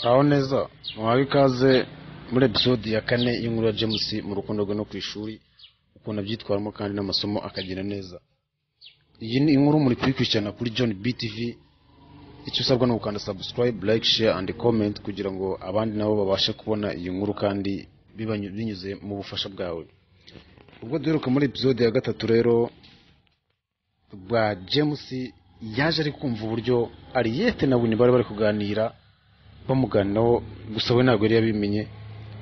aho neza muhawe ikaze muri episode ya kane y'inkuru ya james mu rukundo rwe no ku ishuri ukuntu abyitwaramo kandi n'amasomo akagira neza iyi ni inkuru muri kuyikurikirana kuri john btv icyo usabwa ni ugukanda subscribe like share and comment kugira ngo abandi nabo babashe kubona iyi nkuru kandi bibanyu- binyuze mu bufasha bwawe ubwo duheruka muri episode ya gatatu rero bwa james yaje ari kumva uburyo ariyete na wini bari bari kuganira bamuganiraho gusa we ntabwo yari yabimenye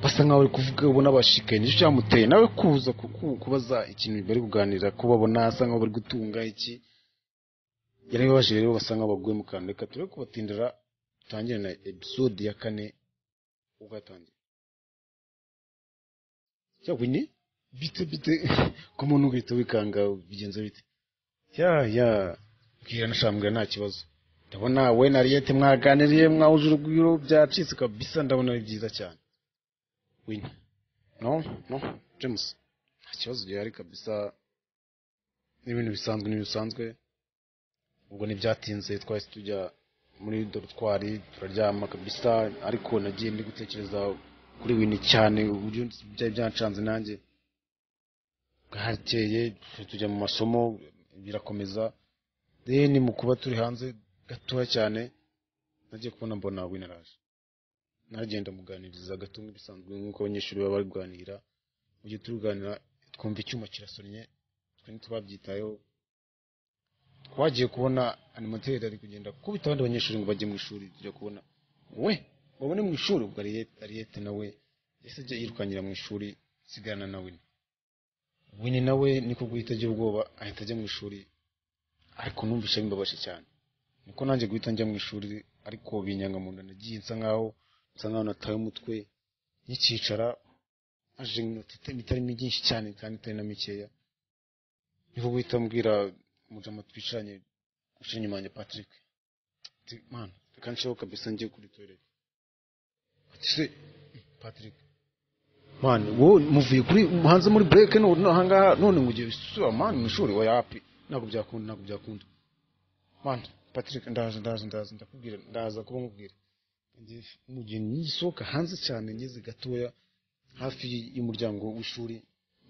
basa nkaho bari kuvuga ubona bashikaye nicyo cyamuteye nawe kuza ku- ku- kubaza ikintu bari kuganira ko babona asa nkaho bari gutunga iki yarabibabajije rero basa nkaho baguye mu kantu reka turebe kubatindira tangire na episode ya kane ugatangira cya wini bite bite ku muntu ugahita wikanga bigenze bite ya ya bwira nashambwira nta kibazo ndabona we na Ariete mwaganiriye mwahuje urugwiro byacitse kabisa ndabona ari byiza cyane wini no no james nta kibazo gihari kabisa n'ibintu bisanzwe n'ibisanzwe ubwo ntibyatinze twahise tujya muri dorutwari turaryama kabisa ariko nagiye ndi gutekereza kuri wini cyane uburyo byari byancanze nanjye bwakeye tujya mu masomo birakomeza deni mu kuba turi hanze gatoya cyane nagiye kubona mbona wina araje nagenda muganiriza gato nk'ibisanzwe nk'uko abanyeshuri baba bari kuganira mu gihe turi kuganira twumva icyuma kirasonnye twe ntitubabyitayeho twagiye kubona animateri ari kugenda kubita abandi banyeshuri ngo bajye mu ishuri tujya kubona we babone mu ishuri ubwo Ariete- ariyete nawe yahise ajya yirukankira mu ishuri asigarana na wina wini nawe niko guhita agira ubwoba ahita ajya mu ishuri ariko numvise bimbabaje cyane niko nanjye guhita njya mu ishuri ariko binyanga mu nda nagiye nsa nkaho nsa nkaho nataye umutwe nkikicara aje iminota ita- itari myinshi cyane kandi itari na mikeya niko guhita mbwira umujama twicaranye uje inyuma yanjye patrick ati mana reka nsheho kabisa ngiye kuri toilette ati se patrick mani wowe muvuye kuri hanze muri break none ahangaha none ngo ugiye gusubira mani mu ishuri oya api ntabwo byakunda ntabwo byakunda mani patrick ndaje ndaje ndaje ndakubwira ndaza kuba nkubwira Ngiye- mu gihe ngisohoka hanze cyane ngeze gatoya hafi y'umuryango w'ishuri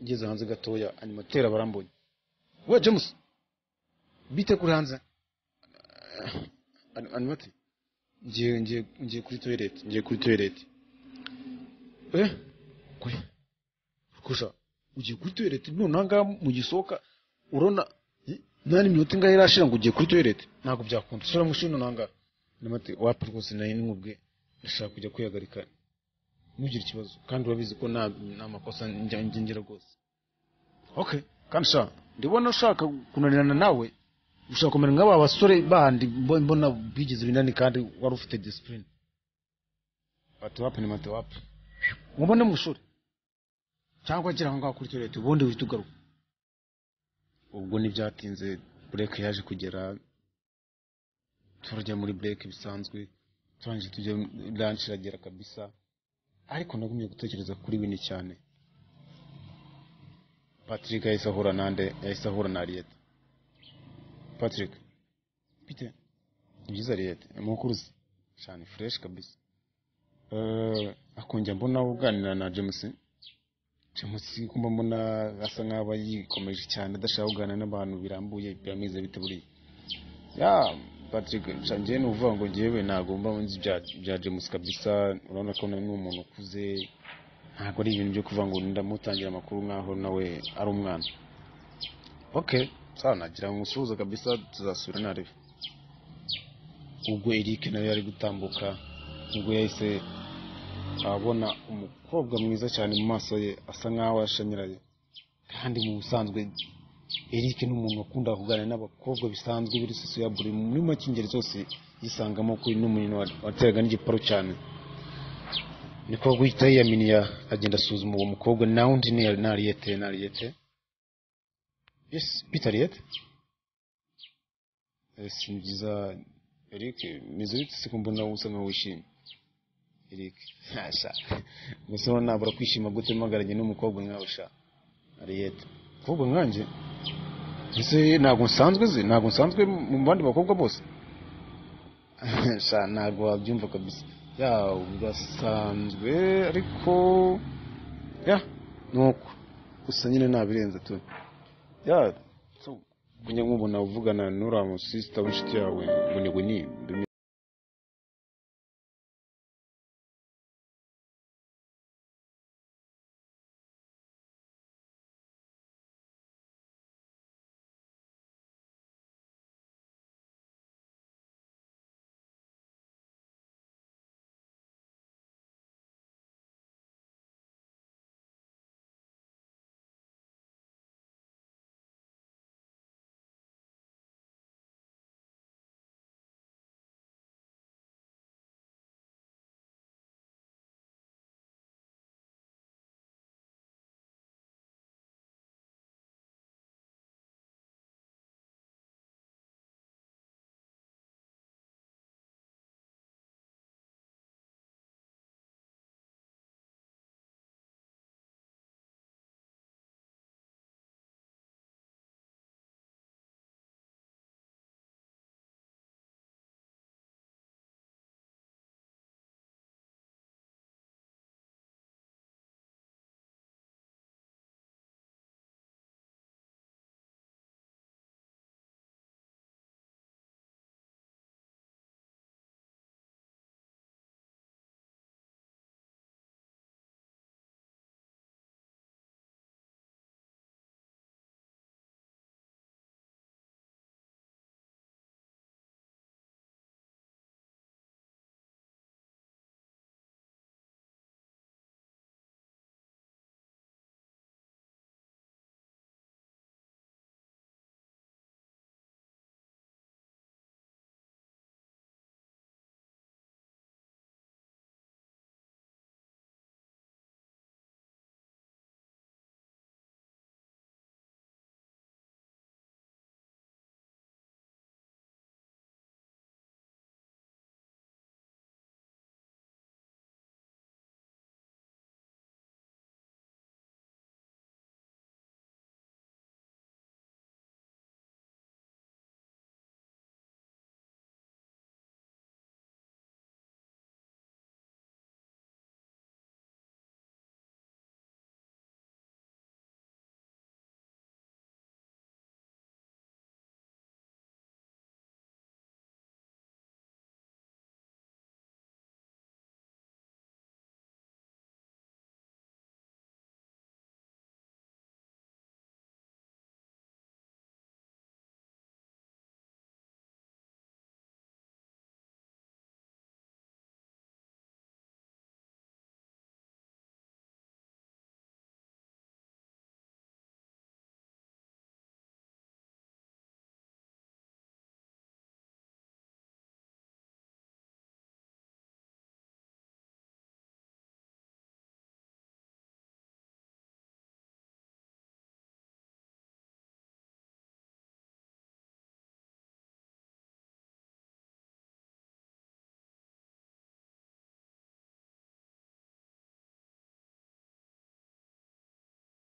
ngeze hanze gatoya animateri barambonye we james bite kuri hanze Ani- animateri ngiye ngiye ngiye kuri toilette ngiye kuri toilette eh kwe kurusha ugiye kuri toilette none ahangaha mugisohoka urona i- nta n'iminota ingahe irashira ngo ugiye kuri toilette ntabwo byakunda sura mu shino nanga namate wapi rwose nari nkubwe ndashaka kujya kwihagarika ntugire ikibazo kandi urabizi ko nta nta makosa njya ngira rwose okay kandi sha ndibona ushaka kunanirana nawe ushaka kumera nk'aba basore bandi mbo- mbona bigeze binani kandi wari ufite discipline bati wapi ni mate wapi mubone mu ishuri cyangwa gira aho ngaho kuri toilette ubundi uhita ugaruka ubwo ntibyatinze bureke yaje kugera turajya muri bureke bisanzwe turangije tujya lanshi iragera kabisa ariko nagumye gutekereza kuri wini cyane patrick yahise ahura nande yahise ahura na ariyete patrick bite ni byiza ariyete mukuruzi cyane fureshi kabisa Eh, akongera mbona uganira na james james kumba mbona asa nk'aho aba yikomeje cyane adashaka kuganira n'abantu birambuye biramize bite buriya ya patrick sha njyewe ni uvuga ngo njyewe nagomba nzi ibya bya james kabisa urabona ko nawe ni umuntu ukuze ntabwo ari ibintu byo kuvuga ngo ndamutangira amakuru nk'aho nawe ari umwana okay sawa nagira ngo musuhuze kabisa tuzasubira narebe ubwo Eric nawe yari gutambuka nibwo yahise abona umukobwa mwiza cyane mu maso ye asa nkaho yashanyaraye kandi mu busanzwe Eric ni umuntu wakunda kuganira n'abakobwa bisanzwe biri ya buri muri make ingeri zose yisangamo kuri n'umuntu wateraga n'igiparu cyane niko guhita yiyaminiya agenda asuzuma uwo mukobwa nawe undi ni na Ariete na Ariete yes Peter Ariete yes ni byiza Eric meze bite se ko mbona usa nkaho wishimye Eric ntasha gusa ubona nabura kwishima gute mpagaranye n'umukobwa nkawe sha Ariete mukobwa nkanjye ese ntabwo nsanzwe ze ntabwo nsanzwe mu bandi bakobwa bose sha ntabwo wabyumva kabisa ya birasanzwe ariko ya ni uko gusa nyine ntabirenze tu ya so kunyamubona uvugana n'uriya musisita w'inshuti yawe ngo ni winini